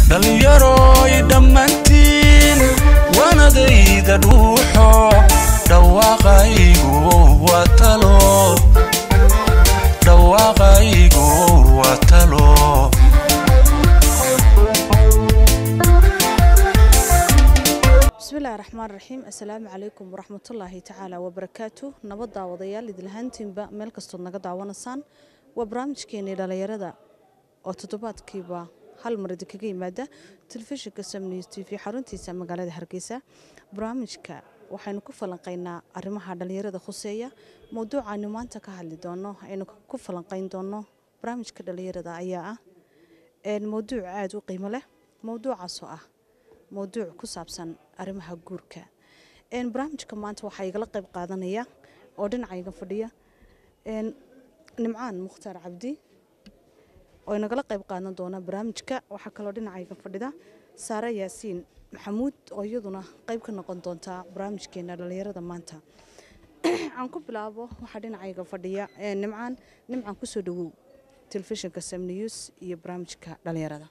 dhallinyaroy dhammaantiin waanadayda dhuuxo dhawaaqaygu waa talo dhawaaqaygu waa talo bismillahi raxmaan raxiim assalaamu calaykum waraxmatullaahi tacaala wabarakaatu nabad daawadayaal idilhaantiinba meel kastood naga daawanaysaan waa barnaamijkeenii dhallinyarada oo toddobaadkiiba hal mar idinkaga yimaada telefishinka samnews t v xaruntiisa magaalada hargeysa barnaamijka waxaynu ku falanqaynaa arrimaha dhallinyarada khuseeya mowduucaaynu maanta ka hadli doono aynu ku falanqayn doono barnaamijka dhallinyarada ayaa ah mowduuc aada u qiimo leh mowduucaasoo ah mowduuc ku saabsan arrimaha guurka barnaamijka maanta waxaa igala qayb qaadanaya oo dhinacayga fadhiya nimcaan mukhtaar cabdi oo inagala qayb qaadan doona barnaamijka waxaa kaloo dhinacayga fadhida saare yaasiin maxamuud oo iyaduna qayb ka noqon doonta barnaamijkeena dhallinyarada maanta aan ku bilaabo waxaa dhinacayga fadhiya nimcaan nimcaan kusoo dhawow telefishinka sam news iyo barnaamijka dhallinyarada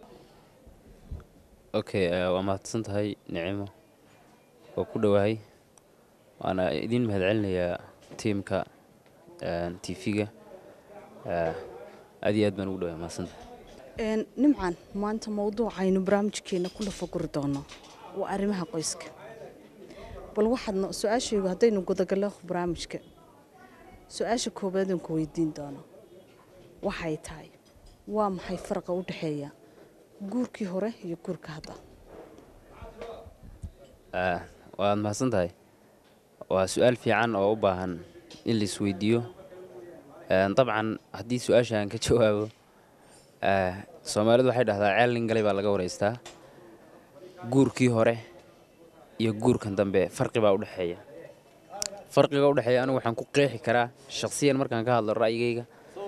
okay waa mahadsan tahay nicimo oo ku dhowahay waana idiin mahadcelinayaa tiimka t v-ga aad iyo aad baan ugu dhawahay mahadsantahay nimcaan maanta mowduucaynu barnaamijkeena ku lafaguri doono waa arrimaha qoyska bal waxaadna su-aashaygu haddaynu gudagallo barnaamijka su-aasha koowaadaan ku weydiin doono waxay tahay waa maxay faraqa u dhexeeya guurkii hore iyo guurka hadda waad mahadsan tahay waa su-aal fiican oo u baahan in la isweydiiyo dabcan haddii su-aasha aan ka jawaabo soomaalidu waxay dhahdaa ceel nin galay baa laga waraystaa guurkii hore iyo guurkan dambe farqi baa udhexeeya farqiga udhexeeya anigu waxaan ku qeexi karaa shakhsiyan markaan ka hadlo ra'yigayga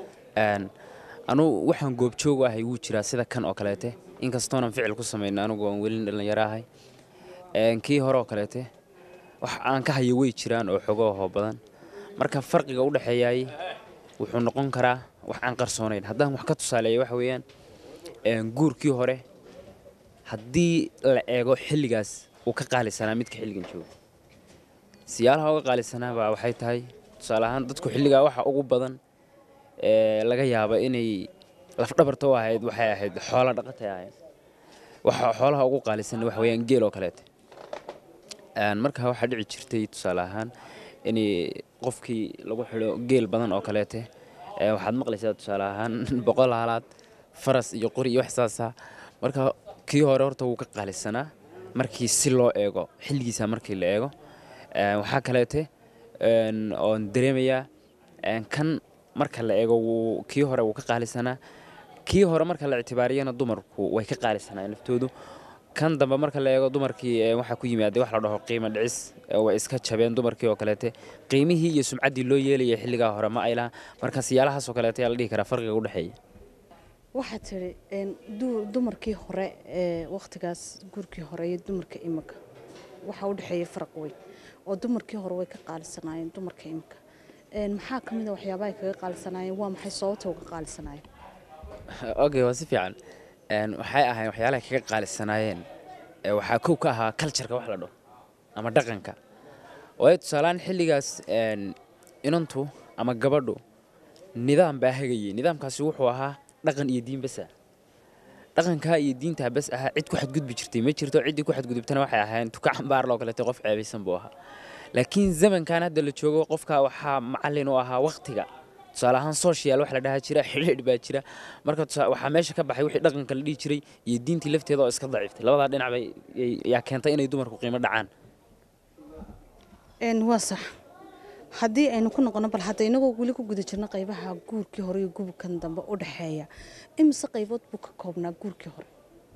anugu waxaan goobjoog ahay wuu jiraa sida kan oo kaleete inkastoonan ficil ku samayna anigu aan welin dhallinyaro ahay kii hore oo kaleete wax aan ka hayo way jiraan oo xogo hoo badan marka farqiga u dhexeeyaay wuxuu noqon karaa wax aan qarsoonayn haddaan wax ka tusaaleeya waxa weeyaan guurkii hore haddii la eego xilligaas uu ka qaalisanaa midka xilligan jooga siyaalaha uga qaalisanaa baa waxay tahay tusaale ahaan dadku xilligaa waxa ugu badan laga yaaba inay lafdhabarta u ahayd waxay ahayd xoola dhaqatay ahayd waxa xoolaha ugu qaalisan waxa weeyaan geel oo kaleete markaa waxaa dhici jirtay tusaale ahaan in qofkii lagu xidho geel badan oo kaleete waxaad maqlaysaa tusaale ahaan boqol haalaad faras iyo qori iyo wax saasa marka kii hore horta wuu ka qaalisanaa markii si loo eego xilligiisa markii la eego waxaa kaleete oon dareemayaa kan marka la eego kii hore wuu ka qaalisanaa kii hore marka la ictibaariyana dumarku way ka qaalisanaayeen laftoodu kan dambe marka la eego dumarkii waxaa ku yimaada wax la dhaho qiimo dhicis way iska jabeen dumarkii oo kaleete qiimihii iyo sumcaddii loo yeelayay xilligaa hore ma aylaha marka siyaalahaasoo kaleete ayaa la dhihi karaa farqiga u dhexeeya waxaad tidhi dumarkii hore ee wakhtigaas guurkii hore iyo dumarka imika waxaa u dhexeeya faraq weyn oo dumarkii hore way ka qaalisanaayeen dumarka imika maxaa ka mid a waxyaabahay kaga qaalisanaayeen waa maxay sababta uga qaalisanaayeen okay waa si fiican waxay ahayn waxyaalahay kaga qaalisanaayeen waxaa kow ka ahaa cultureka wax la dhaho ama dhaqanka waayo tusaalehaan xilligaas inantu ama gabadhu nidaam baa hagayay nidaamkaasi wuxuu ahaa dhaqan iyo diin basa dhaqankaa iyo diintaa bas ahaa cid ku xadgudbi jirtay ma jirto ciddii ku xadgudubtana waxay ahayn tuka cambaar loo kaleete qof ceebaysan buu ahaa laakiin zamankan hadda la joogo qofka waxaa macallin u ahaa wakhtiga tusaale ahaan social wax la dhaha jira xidhiidh baa jira marka waxaa meesha ka baxay wixii dhaqanka la dhihi jiray iyo diintii lafteeda oo iska daciiftay labadaa dhinac bay yaa keentay inay dumarku qiimo dhacaan waa sax haddii aynu ku noqono bal hadda inagoo weli ku guda jirno qaybaha guurkii hore iyo guurkan dambe u dhexeeya imise qaybood buu ka koobnaa guurkii hore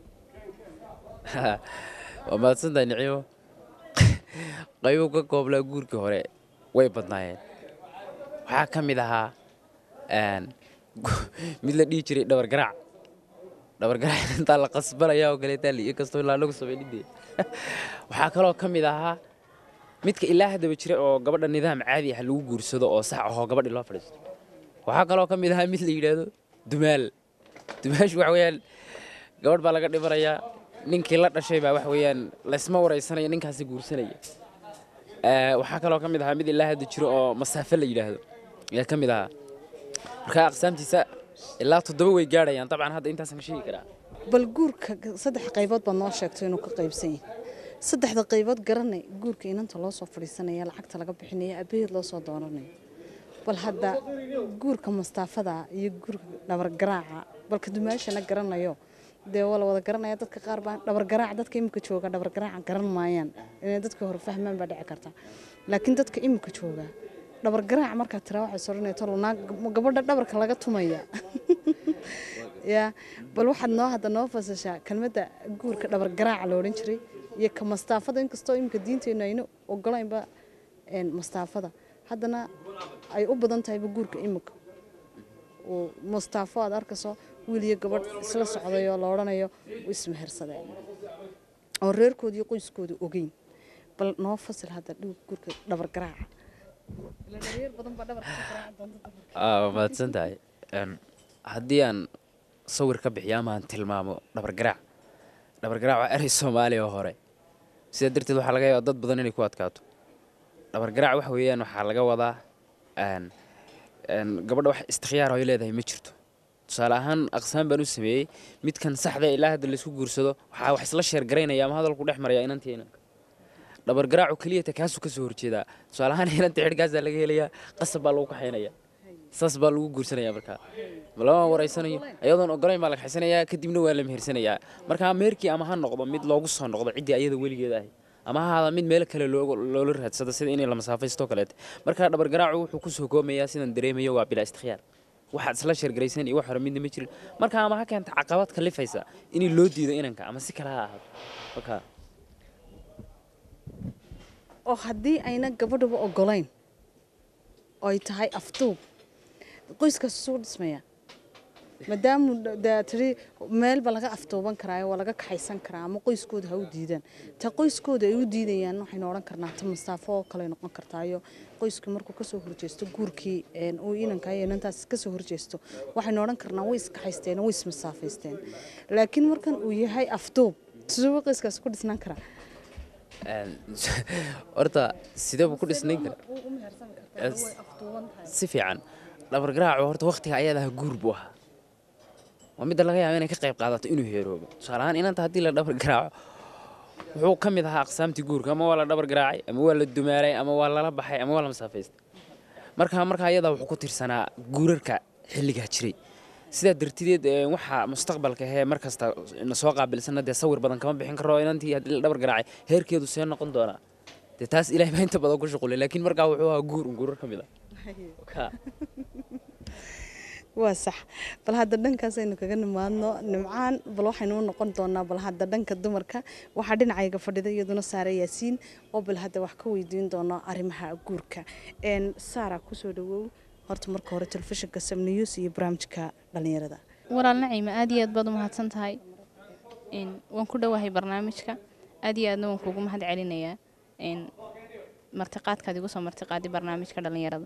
waa mahadsantahay nicimo qaybo ka kooblaa guurkii hore way badnaayeen waxaa ka mid ahaa mid la dhihi jiray dhabar garaac dhabar garaac intaa la qasbanaya oo kaleetaa liiyo kastoo ilaa lagu sameynidee waxaa kaloo ka mid ahaa midka ilaa haddaba jira oo gabadha nidaam caadi ah lagu guursado oo sax ahoo gabadhi loo fadhiisto waxaa kaloo ka mid ahaa mid la yidhaahdo dumaal dumaashu waxa weeyaan gabadh baa laga dhimanayaa ninkii la dhashay baa wax weeyaan laysma waraysanaya ninkaasi guursanaya Ee, waxaa kaloo ka mid ahaa mid ilaa hadda jiro oo masaafo la yidhaahdo ayaa ka mid ahaa marka aqsaamtiisa ilaa toddoba way gaadhayaan dabcan hadda intaasaan ka sheegi karaa bal guurka saddex qaybood baad noo sheegto inuu ka qaybsan yahay saddexda qaybood garanay guurka inanta loo soo fadhiisanaya lacagta laga bixinaya abaheed loo soo dooranayo bal hadda guurka mastaafada iyo guurka dhabargaraaca balka dumaashana garanayo dee waa la wada garanaya dadka qaar baa dhabargaraac dadka imika jooga dhabargaraaca garan maayaan inay dadka hore fahmaan baa dhici karta laakiin dadka imika jooga dhabargaraac markaad tiraa waxay soranayto lunaa gabadha dhabarka laga tumaya ya bal waxaad noo hadda noo fasashaa kelmadda guurka dhabargaraaca la odhan jiray iyo ka mastaafada inkastoo imika diinteennu aynu ogolaynba een, mastaafada haddana ay u badan tahayba guurka imika oo mustaafo aad arkayso wiil iyo gabadh isla socday oo la odhanayo u ismehersadeen oo reerkooda iyo qoyskooda ogeyn bal noo fasil hadda dhiw guurka dhabargaraaca Ilaan reer badan baa dhabarka ka garaaci doonta dumarka. Aa, waa mahadsan tahay Een, haddii aan sawir ka bixiyo ama aan tilmaamo dhabargaraac dhabargaraac waa erey soomaaliya oo hore sidaa darteed waxaa laga yaabaa dad badan inay ku adkaato dhabargaraac waxa weeyaan waxaa laga wadaa een, een, gabadha wax istikhyaar oo ay leedahay ma jirto tusaale ahaan aqsaan baan u sameeyey midkan saxda ee ilaa hadda laysku guursado waxaa wax isla sheergaraynaya ama hadalku dhex maraya inantii inanka dhabargaraacu keliyata kaasuu ka soo horjeedaa tusaale ahaan inanta xidhkaasaa laga helayaa qasab baa lagu kaxaynaya saas baa lagu guursanaya markaa ma lama wareysanayo ayadoon ogolayn baa la kaxaysanayaa kadibna waa la mehersanayaa markaa meherkii ama ha noqdo mid loogu soo noqdo ciddii ayada weligeed ahay ama ha ahaada mid meel kale looga- loola raadsado sida inay la masaafaysto kaleete markaa dhabargaraacu wuxuu ku soo koomayaa sidaan dareemayo waa bilaa istikhyaar waxaad isla sheergaraysan iyo wax hore midna ma jirin marka ama ha keenta caqabad kalifaysa in loo diido inanka ama si kale ha ahaado marka oo haddii ayna gabadhuba ogolayn oo ay tahay afduub qoyskaas suu dhismaya maadaamu dee tiri meelba laga afduuban karaayo waa laga kaxaysan karaa ama qoyskooda ha u diidaan ta qoyskooda ay u diidayaan waxaynu odhan karnaa ta mastaafo oo kale noqon kartaayo qoyskii markuu kasoo horjeesto guurkii een, uu inanka iyo inantaas kasoo horjeesto waxaynu odhan karnaa way iskaxaysteen way ismasaafaysteen laakiin markan uu yahay afduub siduu qoyskaas ku dhisnaan karaa Een, horta sidee buu ku dhisnayn kara si fiican dhabargaraacu horta wakhtiga ayadaha guur buu ahaa waa midda laga yaaba inay ka qayb qaadato inuu heeroobo tusaale ahaan inanta haddii la dhabar garaaco wuxuu ka mid ahaa aqsaamtii guurka ama waa la dhabar garaacay ama waa la dumaalay ama waa lala baxay ama waa la masaafaystay marka marka ayadaa wuxuu ku tirsanaa guurarka xilligaa jiray sidaa dartideed ee, waxaa mustaqbalka hee mar kasta na soo qaabilsana dee sawir badan kama bixin karo inantii haddii la dhabar garaacay heerkeedu see noqon doonaa dee taas ilaahay baa inta badan ku shuqulay laakiin markaa wuxuu ahaa guur un guurar ka mid ah Ka- waa sax bal hadda dhankaasaynu kaga nimaadno nimcaan bal waxaynu u noqon doonaa bal hadda dhanka dumarka waxaa dhinacayga fadhida iyaduna saare yaasiin oo bal hadda wax ka weydiin doono arrimaha guurka Een, saara kusoo dhawow horta marka hore telefishinka sam news iyo barnaamijka dhalinyarada walaal naciima aad iyo aad baad u mahadsan tahay Een, waan ku dhowahay barnaamijka aad iyo aadna waan kuugu mahad celinayaa Een, martiqaadkaad igu soo martiqaaday barnaamijka dhalinyarada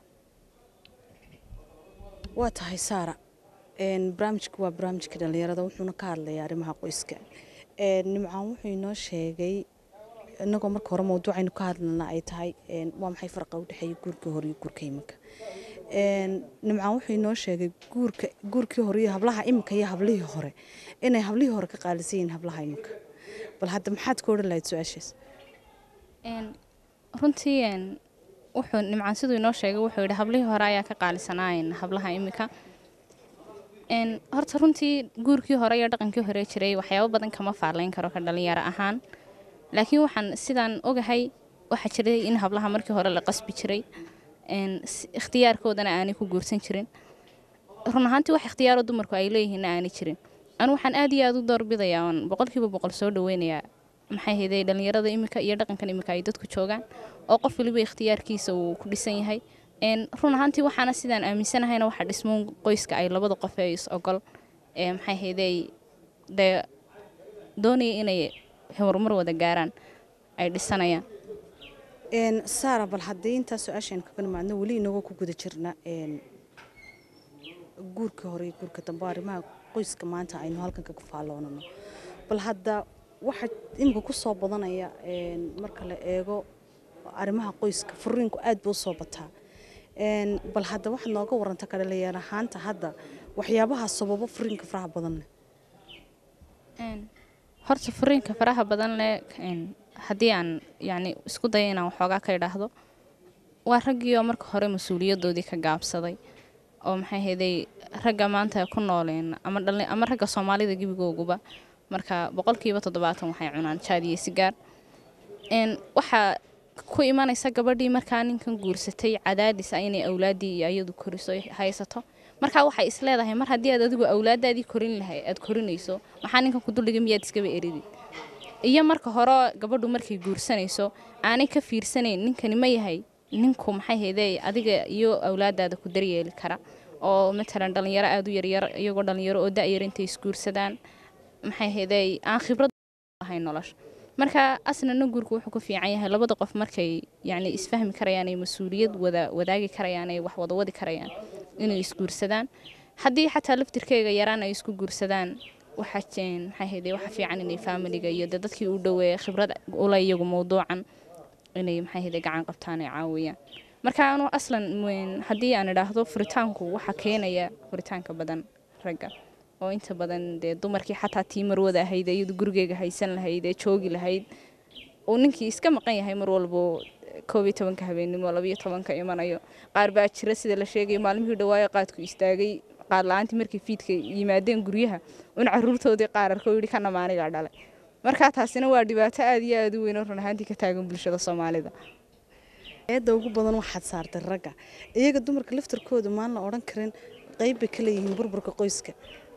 waa tahay saara Een, barnaamijku waa barnaamijka dhalinyarada wuxuuna ka hadlayaa arrimaha qoyska Een, nimcaan wuxuu inoo sheegay inagoo marka hore mawduucaynu ka hadlana ay tahay een, waa maxay farqa u dhexeeya guurkii hore iyo guurka iminka Een, nimcaan wuxuu inoo sheegay guurka guurkii hore iyo hablaha iminka iyo hablihii hore inay hablihii hore ka qaalisan yihiin hablaha iminka bal hadda maxaad ka odhan lahayd su-aashaas Een, runtii een, wuxuu nimcaan siduu inoo sheegay wuxuu yidhi hablihii hore ayaa ka qaalisanaayeen hablaha imika Een, horta runtii guurkii hore iyo dhaqankii hore jiray waxyaabo badan kama faalayn karo ka dhalinyaro ahaan laakiin waxaan sidaan ogahay waxaa jiray in hablaha markii hore la qasbi jiray Een, si- ikhtiyaarkoodana aanay ku guursan jirin run ahaantii wax ikhtiyaaro dumarku ay leeyihiinna aanay jirin anu waxaan aad iyo aad u doorbidayaa oon boqolkiiba boqol soo dhaweynayaa maxay hayday dhalinyarada imika iyo dhaqankan imika ay dadku joogaan oo qof waliba ikhtiyaarkiisa uu ku dhisan yahay Een, run ahaantii waxaana sidaan aaminsanahayna waxa dhismoon qoyska ay labada qof ee is ogol ee maxay hayday dee doonaya inay horumar wada gaaraan ay dhisanayaan Een, saara bal haddii intaa su-aashaynu kaga nimaadno weli inagoo ku guda jirna een, guurka hore iyo guurka dambe arrimaha qoyska maanta aynu halkan kaga faalloonano bal hadda waxa imika ku soo badanaya een, marka la eego arrimaha qoyska furiinku aad buu usoo bataa Een, bal hadda waxaad nooga waranta ka dhalinyar ahaanta hadda waxyaabaha sababo furiinka faraha badan leh Een, horta furiinka faraha badan leh een, haddii aan yani isku dayo inaan waxoogaa ka idhaahdo waa raggii oo marka hore mas-uuliyadoodii ka gaabsaday oo maxay hayday ragga maanta ku nooleen ama dhali ama ragga soomaalida gebigooguba marka boqolkiiba toddobaatan waxay cunaan jaad iyo sigaar een, waxaa ku imanaysa gabadhii markaa ninkan guursatay cadaadis ah inay awlaaddii iyo iyadu koriso ay haysato markaa waxay isleedahay mar haddii aad adigu awlaadaadii korin lahay aad korinayso maxaa ninkan ku duldhigay miyaad iskaba eridid iyo marka hore gabadhu markay guursanayso aanay ka fiirsanayn ninkani ma yahay ninku maxay hayday adiga iyo awlaadaada ku daryeeli kara oo matalan dhalinyaro aada u yaryar iyagoo dhalinyaro oo da-yar intay isguursadaan maxay hayday aan khibrad lahayn nolosha marka aslana guurku wuxuu ku fiican yahay labada qof markay yani isfahmi karayaan ay mas-uuliyad wada wadaagi karayaan ay wax wada wadi karayaan inay isguursadaan haddii xataa laftirkeyga yaraan ay isku guursadaan waxa jeen maxay hayday waxa fiican inay faamiliga iyo dee dadkii u dhoweeya khibrad ula iyagu mowduucan inay maxay hayday gacan qabtaan ay caawiyaan marka anu aslan weyn- haddii aan idhaahdo furitaanku waxa keenaya furitaanka badan ragga oo inta badan dee dumarkii xataa tii marwada ahayd iyadu gurigeega haysan lahayd ee joogi lahayd uu ninkii iska maqan yahay mar walbo koob iyo tobanka habeennimo labayo tobanka imanayo qaar baa jira sida la sheegay maalmihii dhawaayo qaadku istaagay qaad la-aantii markay fiidka yimaadeen guryaha un caruurtoodii qaar arko yidhi kana maanigaa dhalay marka taasina waa dhibaato aada iyo aada u weyn oo run ahaantii ka taagan bulshada soomaalida eedda ugu badan waxaad saartay ragga iyaga dumarka laftarkooda maan la odhan karin qayb bay ka leeyihiin burburka qoyska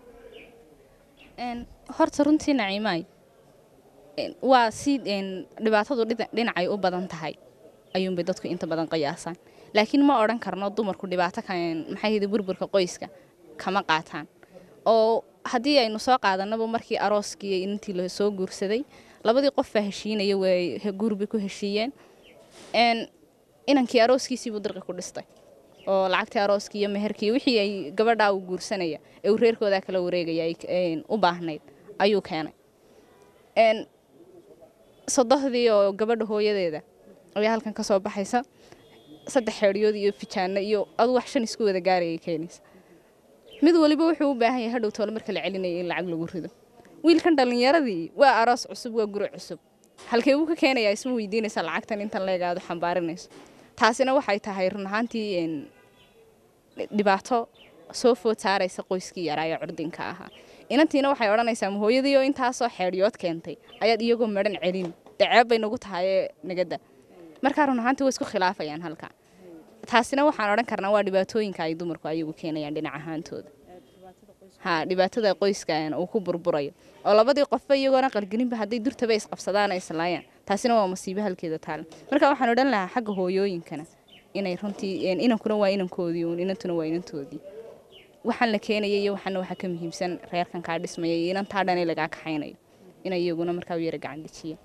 Een, horta runtii naciimaay een, waa si een, dhibaatadu dhina- dhinacay u badan tahay ayuunbay dadku inta badan qiyaasaan laakiin ma odhan karno dumarku dhibaato kan maxay yidhi burburka qoyska kama qaataan oo haddii aynu soo qaadanaba markii arooskii iyo intii la soo guursaday labadii qof baa heshiinaya way he- guur bay ku heshiiyeen een, inankii arooskiisiibuu dirqi ku dhistay oo lacagtii arooskii iyo meherkii iyo wixii ay gabadhaa uu guursanaya ee uu reerkoodaa kala wareegaya ay een, u baahnayd ayuu keenay een, sodohdii oo gabadha hooyadeeda ayaa halkan ka soo baxaysa saddex xeedhiyood iyo fijaano iyo adu wax shan isku wada gaarayay keenaysa mid waliba wuxuu u baahan yahay hadhow toole marka la celinaya in lacag lagu rido wiilkan dhallinyaradii waa aroos cusub waa guri cusub halkee buu ka keenayaa isma weydiinaysa lacagtan intan leegaado xambaarinayso taasina waxay tahay run ahaantii een, dhibaato soo food saaraysa qoyskii yaraa ee curdinka ahaa inantiina waxay odhanaysaa ma hooyadii oo intaasoo xeedhiyood keentay ayaad iyagoo madhan celin daceeb bay nagu tahay ee nagada markaa run ahaantii way isku khilaafayaan halka taasina waxaan odhan karnaa waa dhibaatooyinka ay dumarku ayagu keenayaan dhinac ahaantooda ha dhibaatada qoyska een uu ku burburayo oo labadii qofba iyagoona qalgelinba hadday durtaba isqabsadaan ay islaayaan taasina waa masiibo halkeeda taala marka waxaan odhan lahaa xagga hooyooyinkana inay runtii een, inankuna waa inankoodii uun inantuna waa inantoodii waxaan la keenaya iyo waxaana waxaa ka muhiimsan reerkan kaa dhismaya iyo inantaa dhan ee lagaa kaxaynayo inay iyaguna markaa u yara gacan dejiyaan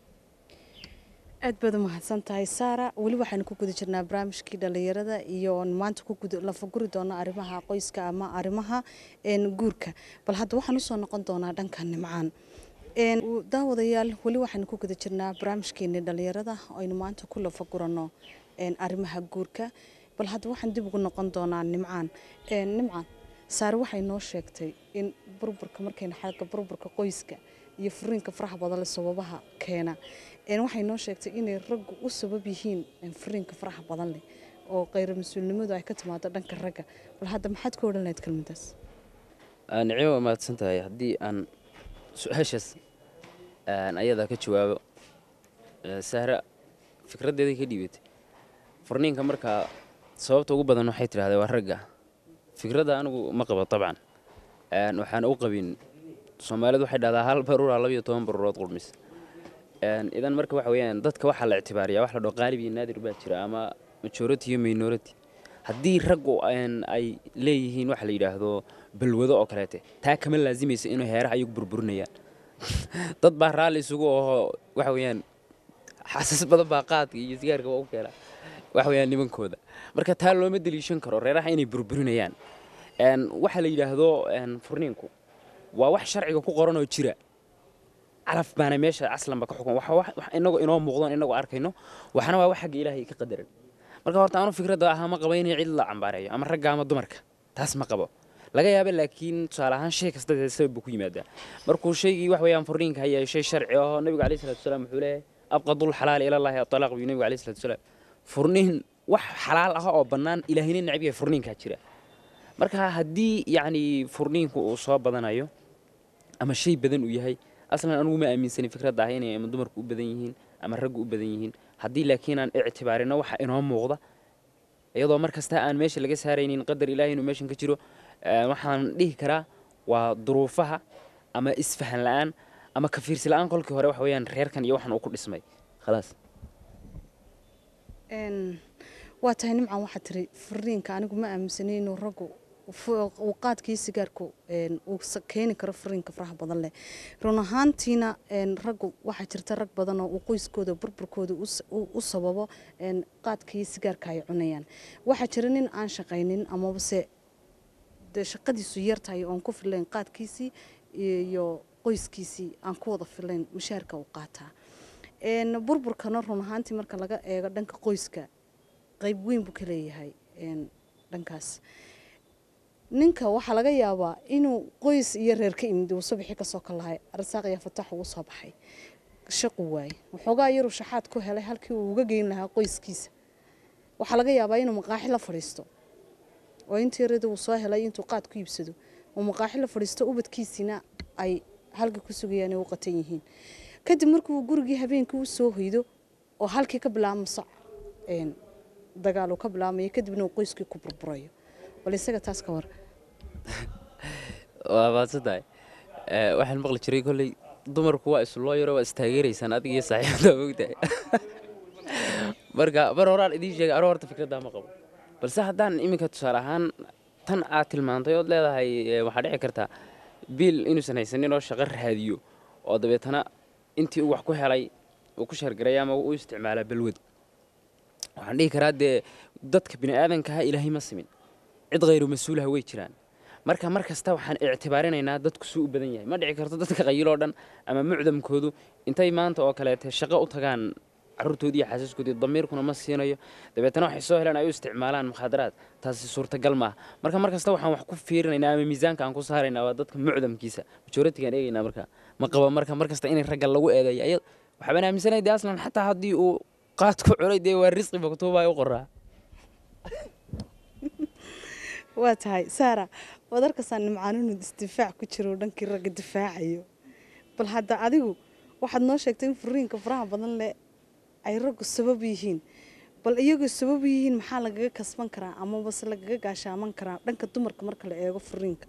aad baad u mahadsan tahay saara weli waxaynu ku guda jirnaa barnaamijkii dhallinyarada iyo oon maanta ku guda lafaguri doona arrimaha qoyska ama arrimaha een, guurka bal hadda waxaan usoo noqon doonaa dhanka nimcaan Een, u- daawadayaal weli waxaynu ku guda jirnaa barnaamijkeenii dhallinyarada oo aynu maanta ku lafagurano een, arrimaha guurka bal hadda waxaan dib ugu noqon doonaa nimcaan Een, nimcaan saare waxay noo sheegtay in burburka markayna xagga burburka qoyska iyo furiinka faraha badan leh sababaha keena Een, waxay noo sheegtay inay raggu u sabab yihiin een, furiinka faraha badan leh oo kheyr mas-uulnimadu ay ka timaado dhanka ragga bal hadda maxaad ku odhan lahayd kelmadaas nicimo waa mahadsan tahay haddii aan su-aashaas aan ayadaa ka jawaabo ee, sahra fikraddeeday ka dhiibatay furniinka markaa sababta ugu badan waxay tidhahdee waa ragga fikradda anigu ma qabo dabcan Een, waxaan u qabin soomaalidu waxay dhahdaa hal baruura labiyo toban baruurood qurmis Een, idan marka waxa weeyaan dadka waxaa la ictibaariyaa wax la dhao qaalib iyo naadir baa jira ama majority iyo minority haddii raggu een, ay leeyihiin waxa la yidhaahdo balwado oo kaleete taa kama laasimaysa inuu heeraha ayagu burburinayaan dad baa raalli isugu ahoo waxa weeyaan xasas badan baa qaadka iyo sigaarka waa u keena waxa weeyaan nimankooda marka taa looma deliishan karo reeraha inay burburinayaan Een, waxa la yidhaahdo een, furniinku waa wax sharciga ku qoran oo jira calaf baana meesha aslanba ka xukun waxa wax wax inagu inoo muuqdo inagu arkayno waxna waa wax xagga ilaahay ka qadaran marka horta aanu fikradda ahaa ma qabo inay cid la cambaareeyo ama ragga ama dumarka taas ma qabo laga yaaba laakiin tusaale ahaan shay kasta dee sabab buu ku yimaadaa markuu shaygii wax weeyaan furniinka hayaa shay sharci ahoo nabigu alayhi salatu wasalaam wuxuu leeyahay abqadul xalaali ilallaahi atalaaq buu nabigu alayhi salatu wasalaam furniin wax xalaal ah oo bannaan ilaahina necab yahay furniinkaa jira marka haddii yacni furniinku uu soo badanayo ama shay badan uu yahay aslan anugu ma aaminsani fikradda ah inay ama dumarku u badan yihiin ama raggu u badan yihiin haddii laakiin aan ictibaarino waxa inoo muuqda iyadoo mar kasta aan meesha laga saaraynin qadar ilaahay inuu meeshan ka jiro eh, waxaan dhihi karaa waa duruufaha ama isfahan la'aan ama ka fiirsi la'aan kolkii hore waxa weeyaan reerkan iyo waxan uu ku dhismay khalaas Een, waa tahay nimcan waxaa tiri furiinka anigu ma aaminsanay inuu raggu fu- uu qaadkii sigaarku een, uu sa- keeni karo furiinka faraha badan leh run ahaantiina een, raggu waxaa jirta rag badan oo uu qoyskooda burburkooda u s- u u sababo een, qaadkii sigaarka ay cunayaan waxaa jira nin aan shaqaynin amabase dee shaqadiisu yartahay oon ku filayn qaadkiisii iyo qoyskiisii aan ku wada filayn mushaarka uu qaataa een, burburkana run ahaantii marka laga eego dhanka qoyska qayb weyn buu ka leeyahay een, dhankaas ninka waxaa laga yaabaa inuu qoys iyo reer ka imid uu subaxii kasoo kalahay arsaaq iyo fatax ugu soo baxay shaqu waaye waxoogaa yaruu shaxaad ku helay halkii uu uga geyn lahaa qoyskiisa waxaa laga yaabaa inuu maqaaxi la fadhiisto oo intii yarada uu soo helay intuu qaad ku iibsado uu maqaaxi la fadhiisto ubadkiisina ay halka ku sugayaan ay u qatan yihiin kadib markuu gurigii habeenkii u soo hoydo oo halkii ka bilaabmo sac een, dagaal uu ka bilaabmayo kadibna uu qoyskii ku burburayo bal isaga taas ka war waa maadsantahay Eh, waxaan maqli jiray kolley dumarku waa isloo yaro waa istaageeraysaan adiga iyo saaxiibada mogtahay marka mar horaan idiin sheegay anoo horta fikraddaa ma qabo balse haddaan iminka tusaale ahaan tan aad tilmaantay ood leedahay eh, waxaa dhici kartaa biil inuusan haysanin oo shaqo raadiyo oo dabeetana intii uu wax ku helay uu ku shargaray ama uu u isticmaalaa balwad waxaan dhihi karaa dee dadka bini aadankaha ilaahay ma simin cid khayru mas-uulaha way jiraan marka mar kasta waxaan ictibaarinaynaa dadku suu u badan yahay ma dhici karto dadka qayiloo dhan ama mucdamkoodu intay maanta oo kaleete shaqo u tagaan caruurtoodii iyo xaasaskoodii damiirkuna ma siinayo dabeetana waxay soo helaan ay u isticmaalaan mukhaadaraad taasi suurtagal maaha marka mar kasta waxaan wax ku fiirinaynaa ama miisaanka aan ku saaraynaa waa dadka mucdamkiisa majoritigaan eegaynaa marka ma qaba marka mar kasta inay ragga lagu eedeeyo aya waxbaan aaminsanahay dee aslan xataa haddii uu qaad ku cunay dee waa risqi maktuubaa u qoraa waa tahay saara waad arkaysaa nimcaan inuu isdifaac ku jiro dhankii ragga difaacayo bal hadda adigu waxaad noo sheegtay in furiinka faraha badan leh ay raggu sabab yihiin bal iyagoo sabab yihiin maxaa lagaga kasban karaa amabase lagaga gaashaaman karaa dhanka dumarka marka la eego furiinka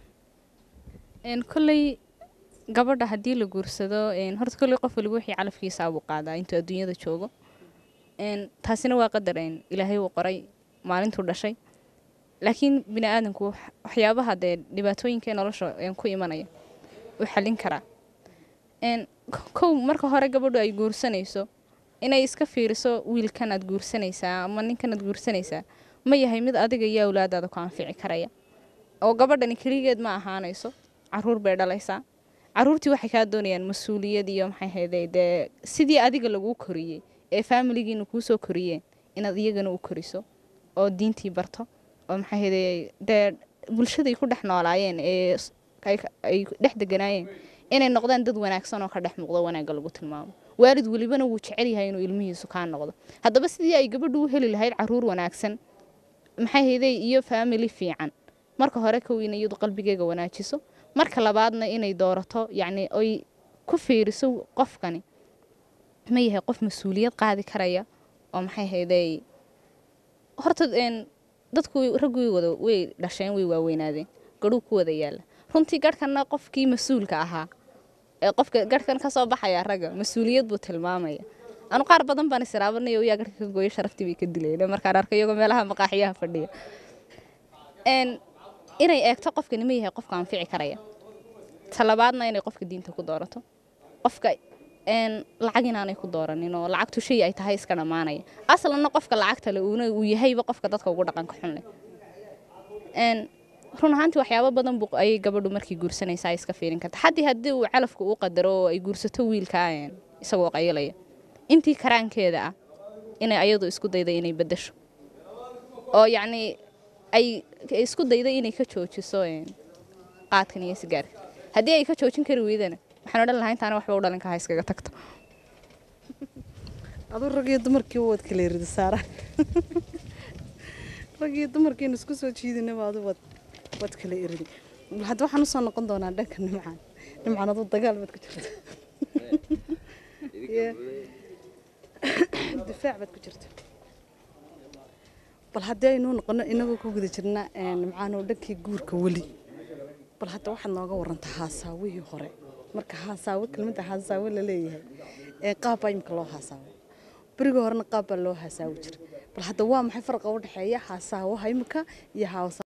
een kolley gabadha haddii la guursado een horta kolley qof waliba wixii calafkiisa abuu qaadaa intuu adduunyada joogo een taasina waa qadar een ilaahay uu qoray maalintuu dhashay laakiin bini aadanku wax- waxyaabaha dee dhibaatooyinka ee nolosha een ku imanaya uu xallin karaa een k- kow marka hore gabadhu ay guursanayso inay iska fiiriso wiilkan aad guursanaysaa ama ninkan aad guursanaysaa ma yahay mid adiga iyo awlaadaada ku anfici karaya oo gabadhani keligeed ma ahaanayso caruur bay dhalaysaa caruurtii waxay kaa doonayaan mas-uuliyad iyo maxay hayday dee sidii adiga laguu koriyey ee faamiligiina kuu soo koriyeen inaad iyagana u koriso oo diintii barto oo maxay hayday dee bulshaday ku dhex noolaayeen ee s- ay ka- ay dhex deganaayeen inay noqdaan dad wanaagsan oo ka dhex muuqdo wanaagga lagu tilmaamo waalid welibana wuu jecel yahay inuu ilmihiisu kaa noqdo haddaba sidii ay gabadhu u heli lahayd caruur wanaagsan maxay hayday iyo faamili fiican marka hore kow in iyadu qalbigeega wanaajiso marka labaadna inay doorato yacni oy ku fiiriso qofkani ma yahay qof mas-uuliyad qaadi karaya oo maxay hayday horta een dadku raggu way wada way dhasheen way waaweynaadeen garhuu ku wada yaala runtii garhkanna qofkii mas-uulka ahaa ee qofka garhkan ka soo baxaya ragga mas-uuliyad buu tilmaamaya anu qaar badan baan israabanaya yaa garhka ka gooyo sharaftii bay ka dilayna markaan arka iyagoo meelaha maqaaxiyaha fadhiya een inay eegto qofkani ma yahay qofka anfici karaya talabaadna inay qofka diinta ku doorato qofka een lacag inaanay ku dooranin oo lacagtu shay ay tahay iska dhammaanaya aslanna qofka lacagta le uuna uu yahayba qofka dadka ugu dhaqanka xun leh een run ahaantii waxyaabo badan buu ayay gabadhu markii guursanaysaa ay iska fiirin karta haddii haddii uu calafka u qadaro oo ay guursato wiilka een, isagoo qayilaya intii karaankeeda ah inay ayadu isku dayda inay bedasho oo yacni ay ay isku dayda inay ka joojiso een, qaadkan iyo sigaarka haddii ay ka joojin kari weydana waxaan odhan lahaa intaana waxba u dhalin kaha iskaga tagto aduu rag iyo dumarkii waad kala erida saara rag iyo dumarkiina isku soo jiidinaba adu waad waad kala eridi bal hadda waxaan usoo noqon doonaa dhanka nimcaan nimcaan aduu dagaal baad ku jirta Yee. difaac baad ku jirta bal haddii aynu noqono inagoo ku guda jirna een, nimcaan oo dhankii guurka weli bal hadda waxaad nooga warantaa haasaawihii hore marka haasaawo kelmadda haasaawo la leeyahay ee qaab baa imika loo haasaawo berigii horena qaab baa loo haasaawi jira bal hadda waa maxay farqa u dhexeeya haasaawaha imika iyo haasa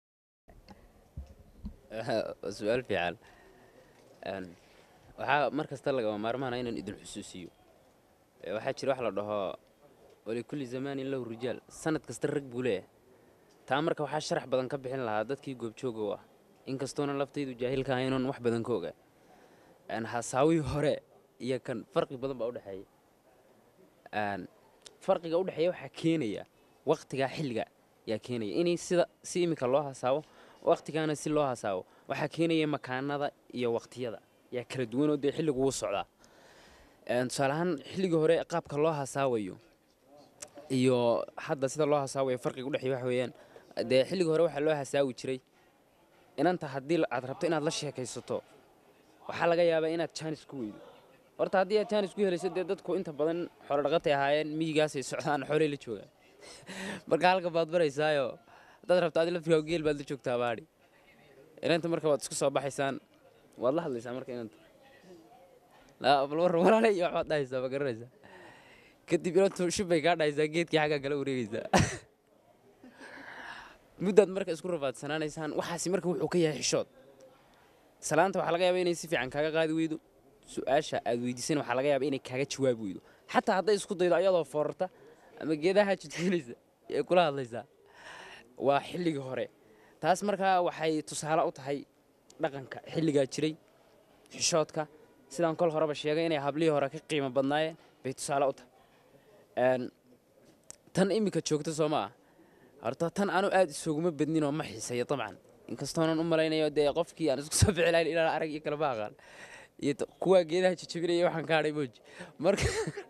waa su-aal fiican Een, waxaa mar kasta lagama maarmaana inaan idin xusuusiyo Ee, waxaa jira wax la dhaho walikulli zamaanin lahu rijaal sanad kasta rag buu leeyahay taa marka waxaa sharax badan ka bixin lahaa dadkii goobjooga u ah inkastoona laftaydu jaahilka ahaynoon wax badan ka ogaa Een, hasaawihii hore iyo kan farqi badan baa udhexeeya Een, farqiga udhexeeya waxaa keenaya waqtigaa xilliga yaa keenaya inay sida si imika loo hasaawo waqtigaana si loo hasaawo waxaa keenaya makaanada iyo waqtiyada yaa kala duwanoo dee xilligu wuu socdaa Een, tusaale ahaan xilligii hore qaabka loo hasaawayo iyo hadda sida loo hasaawayo farqiga udhexeeya waxa weeyaan dee xilligii hore waxaa loo hasaawi jiray inanta haddii la- aad rabto inaad la sheekaysato waxaa laga yaabaa inaad jaanis ku weydo horta haddii aad jaanis ku helayso dee dadku inta badan xoolo dhaqatay ahaayeen miyigaasay socdaan xoolay la joogaan marka halka baad baraysaayo haddaad rabto adi laftigaa geel baad la joogtaa baadhi inanta marka waad isku soo baxaysaan waad la hadlaysaa marka inanta laa bal war walaale iyo waxbaad dhahaysaa ma garanaysaa kadib inantu shibbay kaa dhahaysaa geedkii xaggaa kala wareegaysaa muddaad marka isku rafaadsanaanaysaan waxaasi marka wuxuu ka yahay xishood salaanta waxaa laga yaabaa inay si fiican kaaga qaadi weydo su-aasha aad weydiisan waxaa laga yaabaa inay kaaga jawaabi weydo xataa hadday isku daydo ayadoo foorarta ama geedaha jidjinaysa ee kula hadlaysaa waa xilligii hore taas markaa waxay tusaale u tahay dhaqanka xilligaa jiray xishoodka sidaan kol horeba sheegay inay hablihii hore ka qiimo badnaayeen bay tusaale u tahay Een, tan iminka joogta soo ma ah horta tan anu aad isuguma badninoo ma xiiseeyo dabcan inkastoonan u malaynayo dee qofkii aan isku soo bixi lahayn ilaa arag iyo kalama aqaan iyo t- kuwaa geedaha jajabinaya waxaan ka hadhay mooji marka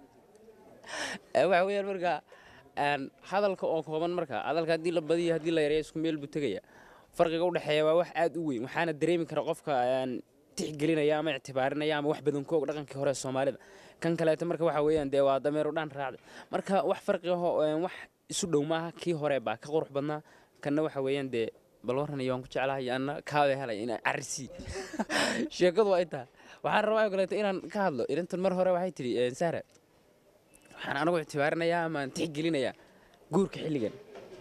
Eh, waxa weeyaan marka een, hadalka oo kooban marka hadalka haddii la badiyo haddii la yareeyo isku meel buu tegaya farqiga u dhexeeya waa wax aad u weyn waxaana dareemi kara qofka een, tixgelinaya ama ictibaarinaya ama wax badan koog dhaqankii hore ee soomaalida kan kaleeto marka waxa weeyaan dee waa dameero dhaan raacday marka wax farqi ahoo een, wax isu dhow maaha kii hore baa ka qurux badnaa kanna waxa weeyaan dee bal waran iyo waan ku jeclahay anna kaabay helay inaan carisi sheekadu waa intaa waxaan rabaa oo kaleeto inaan ka hadlo irintan mar hore waxay tidhi een, sahra waxaan anagu ictibaarinayaa ama aan tixgelinayaa guurka xilligan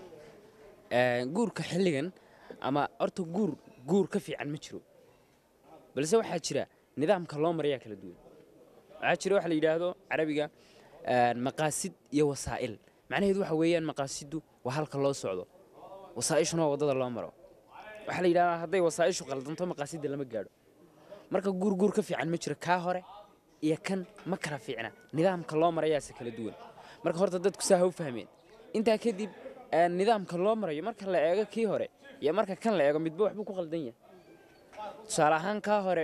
Een, guurka xilligan ama horta guur guur ka fiican ma jiro balse waxaa jira nidaamka loo marayaa kala duwan waxaa jira waxa la yidhaahdo carabiga een, maqaasid iyo wasaa'il macnaheedu waxa weeyaan maqaasiddu waa halka loo socdo wasaa'ishuna waa waddada loo maro waxaa la yidhahdaa hadday wasaa'ishu qaldanto maqaasidda lama gaadho marka guur guur ka fiican ma jiro kaa hore iyo kan ma kala fiicna nidaamka loo marayaase kala duwan marka horta dadku saa ha u fahmeen intaa kadib een, nidaamka loo marayo marka la eego kii hore iyo marka kan la eego midba waxbuu ku qaldan yahay tusaale ahaan kaa hore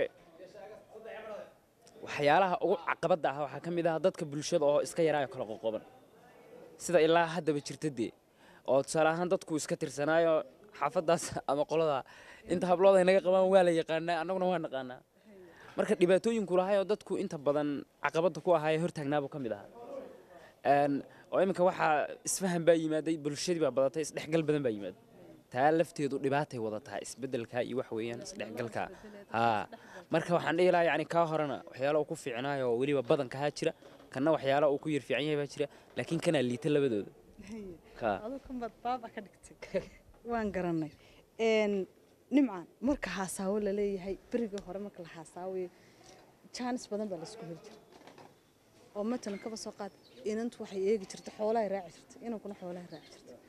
waxyaalaha ugu caqabadda ah waxaa ka mid ah dadka bulshada oo iska yaraayo kala qoqoban sida ilaa haddaba jirta dee oo tusaale ahaan dadku iska tirsanaayo xaafaddaas ama qolada inta hablooda ay naga qabaan waa la yaqaanaa annaguna waa naqaanaa marka dhibaatooyinku lahay oo dadku inta badan caqabadda ku ahaayee hortaagnaabuu ka mid ahaa Een, oo iminka waxaa isfahan baa yimaaday bulshadii baa badatay isdhexgal badan baa yimaaday taa lafteedu dhibaatay wadataa isbedelka iyo wax weeyaan isdhexgalka haa marka waxaan dhihi lahaa yacni kaa horena waxyaalo uu ku fiicnaayo oo weliba badankahaa jira kanna waxyaalo uu ku yar fiican yahay baa jira laakiin kanaa liita labadooda ka aduu kan baad baaba ka dhigtay waan garanay Een, nimcaan marka haasaawo la leeyahay berigii hore marka la haasaawayo jaanis badan baa laisku heli jiray oo matalan kaba soo qaad inantu waxay eegi jirtay xoolahay raaci jirtay inankuna xoolahay raaci jirtay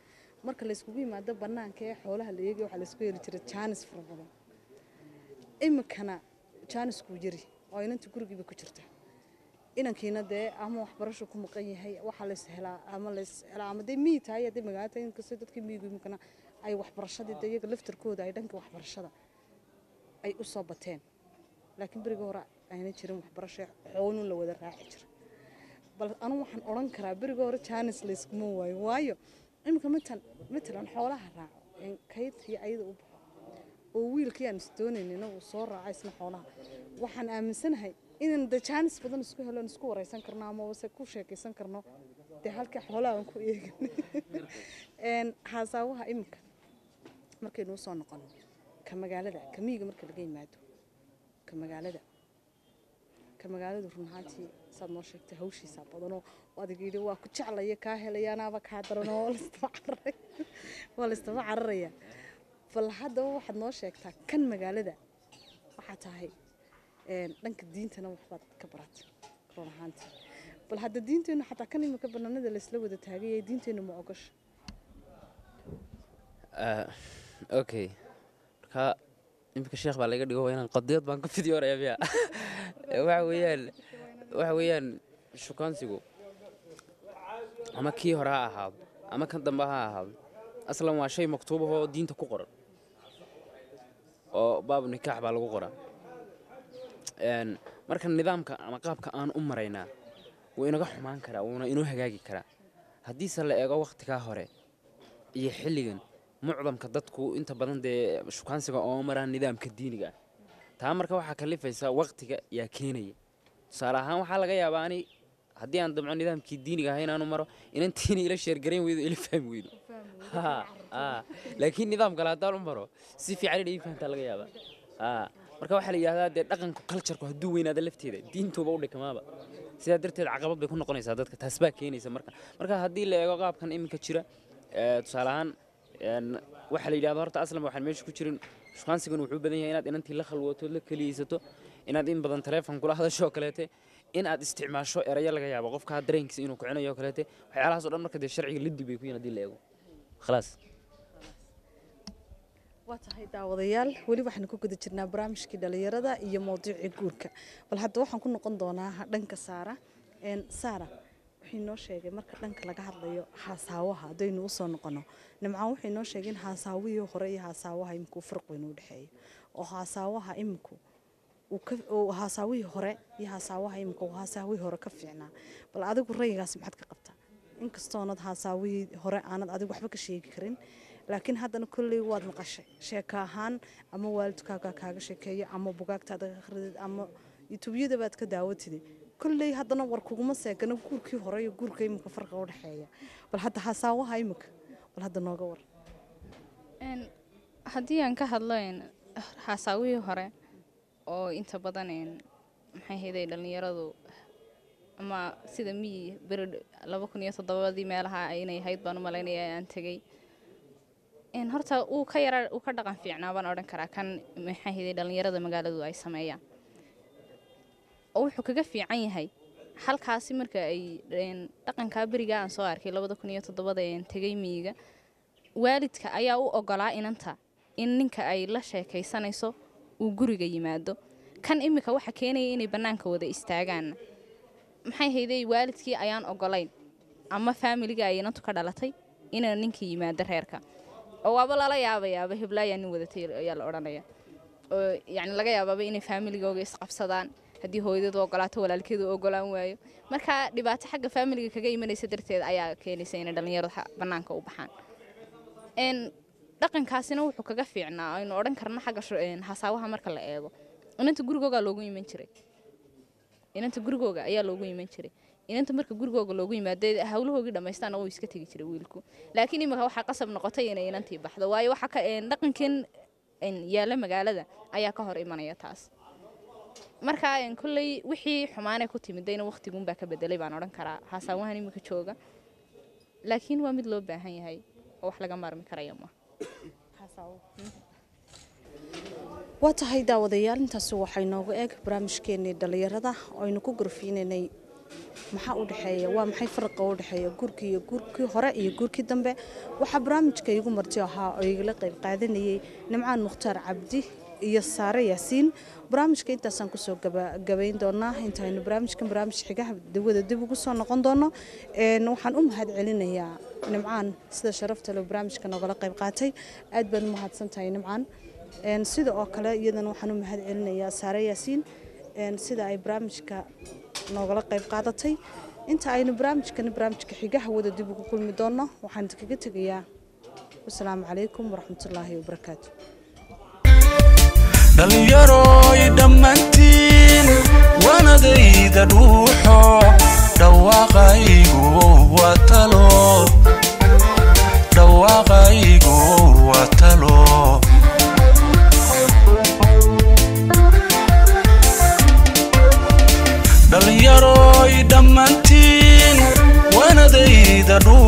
marka layskugu yimaado banaanka ee xoolaha la eegay waxaa laysku heli jiray jaanis fara badan iminkana jaaniskuu yari oo inanta gurigiiba ku jirta inankiina dee ama waxbarasho ku maqan yahay waxaa lays helaa ama lays helaa ama dee miyi tahay haddii magaalo tahay inkastoo dadkii miyigu iminkana ay waxbarashadii dee iyaga laftarkooda ay dhanka waxbarashada ay u soo bateen laakiin beriga hore ayna jirin waxbarasho xoonun la wada raaci jira bal anu waxaan odhan karaa beriga hore jaanis layskuma waayo waayo iminka matan matalan xoolaha raaco een kaydkii ayada u baxo oo wiilkii aan isdoonaynina uu soo raaco isna xoolaha waxaan aaminsanahay inaan de jaanis badan isku helo aan isku wareysan karno ama se ku sheekaysan karno dee halka xoolaha aan ku eegin een haasaawaha iminka markaynu usoo noqono ka magaalada ka miyiga marka laga yimaado ka magaalada ka magaaladu run ahaantii saad noo sheegtay hawshiisaa badanoo adiga yidhi waa ku jeclaya kaa helaya anaaba kaa daranoo waa laystaba cararay waa laystaba cararaya bal haddaba waxaad noo sheegtaa kan magaalada waxaa tahay een, dhanka diintana waxbaad ka baratay run ahaantii bal hadda diinteennu xataa kan imika banaanada laysla wada taagay diinteennu ma ogasha Ah, okay marka iminka sheekh baa laga dhigo waa inaan qadiyad baan ka fidyooraya miya waxa weeyaan waxa weeyaan shukaansigu ama kii hore ha ahaado ama kan dambe ha ahaado aslan waa shay maktuubahoo diinta ku qoran oo baabu nikaax baa lagu qoraa Een, marka nidaamka ama qaabka aan u maraynaa wuu inaga xumaan karaa wuuna inoo hagaagi karaa haddiise la eego wakhtigaa hore iyo xilligan mucdamka dadku inta badan dee shukaansiga oo maraan nidaamka diiniga ah taa marka waxaa kalifaysa wakhtiga yaa keenaya tusaale ahaan waxaa laga yaabaa ani haddii aan damco nidaamkii diiniga ahaa inaanu maro inantiina ila sheergarayn weydo ila fahmi weydo Ha, ha. laakiin nidaam kale haddaan u maro si fiican inay ii fahantaa laga yaabaa Ha. marka waxaa la yidhahdaa dee dhaqanka culturku hadduu weynaada lafteeda diintuuba u dhikamaaba sidaa darteed caqabad bay ku noqonaysaa dadka taas baa keenaysa marka marka haddii la eego qaabkan iminka jira ee, tusaale ahaan een, waxaa la yidhahda horta aslan waxaan meesha ku jirin shukaansigan wuxuu u badan yahay inaad inantii la khalwootood la keliyeysato inaad in badan taleefon kula hadasho oo kaleete in aad isticmaasho erayo laga yaabo qofka dareenkiisa inuu kicinayo oo kaleete waxyaalahaas oo dhan marka dee sharciga liddi bay ku yihin haddii la eego khalaas waa tahay daawadayaal weli waxaanu ku guda jirnaa barnaamijkii dhalinyarada iyo mowduucii guurka bal hadda waxaan ku noqon doonaa dhanka saara Een, saara wuxuu inoo sheegay marka dhanka laga hadlayo haasaawaha haddaynu usoo noqono nimcaan wuxuu inoo sheegay in haasaawihii hore iyo haasaawaha imika uu farq weyn u dhexeeyo oo haasaawaha iminku uu ka uu haasaawihii hore iyo haasaawaha imika uu haasaawihii hore ka fiicnaa bal adigu rayigaas maxaad ka qabtaa inkastoonad haasaawihii hore aanad adigu waxba ka sheegi karin laakiin haddana kolley waad maqashay sheeko ahaan ama waalidkaaga kaaga sheekeeyo ama bugaagtaada ka akhridid ama yutubyada baad ka daawatide kolley haddana war kuguma seegana guurkii hore iyo guurka imika farqa u dhexeeya bal hadda hasaawaha imika bal hadda nooga war Een, haddii aan ka hadlo een, xaasaawihii hore oo inta badan een, maxay hayday dhallinyaradu ama sida miyi beri laba kun iyo toddobadii meelaha inay ahayd baan u malaynaya aan tegey Een, horta uu ka yara uu ka dhaqan fiicnaa baan odhan karaa kan maxay hayday dhallinyarada magaaladu ay sameeyaan oo wuxuu kaga fiican yahay halkaasi marka ay een, dhaqankaa beriga aan soo arkay labada kun iyo toddobada een tegey miyiga waalidka ayaa u ogolaa inanta in ninka ay la sheekaysanayso uu guriga yimaado kan imika waxa keenaya inay bannaanka wada istaagaan maxay hayday waalidkii ayaan ogolayn ama faamiliga ay inantu ka dhalatay inay ninka yimaado reerka oo waaba lala yaabayaaba heblaayaa nin wadatay ayaa la odhanaya oo yacni laga yaabaaba inay faamiligooga isqabsadaan haddii hooyadooda ogolaato walaalkeedu ogolaan waayo marka dhibaato xagga faamiliga kaga imanaysa darteed ayaa keenaysa inay dhallinyaradu xa- bannaanka u baxaan een dhaqankaasina wuxuu kaga fiicnaa aynu odhan karna xagga shu- een, hasaawaha marka la eego inanta gurigooga loogu iman jiray inanta gurigooga ayaa loogu iman jiray inanta marka gurigooga loogu yimaado hawlahoogii dhammaystaana wuu iska tegi jiray wiilku laakiin imika waxaa qasab noqotay inay inantii baxdo waayo waxa ka een, dhaqankan een, yaala magaalada ayaa ka hor imanaya taas marka een, kolley wixii xumaanay ku timidayna waqtiguunbaa ka bedelay baan odhan karaa hasaawahan imika jooga laakiin waa mid loo baahan yahay oo wax laga maarmi karaya ma waa tahay daawadayaal intaasi waxay noogu eeg barnaamijkeenii dhallinyarada oo aynu ku gorfiinaynay maxaa u dhexeeya waa maxay faraqa u dhexeeya guurkii iyo guurkii hore iyo guurkii dambe waxaa barnaamijka igu marti ahaa oo igala qayb qaadanayay nimcaan mukhtaar cabdi iyo saare yaasiin barnaamijka intaasaan kusoo gabagabayn doonaa intaaynu barnaamijkan barnaamij xigaha dawada dib ugu soo noqon doono Een, waxaan u mahad celinayaa nimcaan sida sharafta leh barnaamijka noogala qayb qaatay aad baad u mahadsan tahay nimcaan Een, sida oo kale iyadana waxaan u mahad celinayaa saare yaasiin Een, sida ay barnaamijka noogala qayb qaadatay inta aynu barnaamijkan barnaamijka xigaha wada dib ugu kulmi doono waxaan kaga tegayaa wasalaamu calaykum waraxmatullaahi wabarakaatu dhallinyaroy dhammaantiin waanadayda dhuuxo dhawaaqaygu waa talo dhawaaqaygu waa talo dhallinyaroy dhammaantiin waanadayda dhuuxo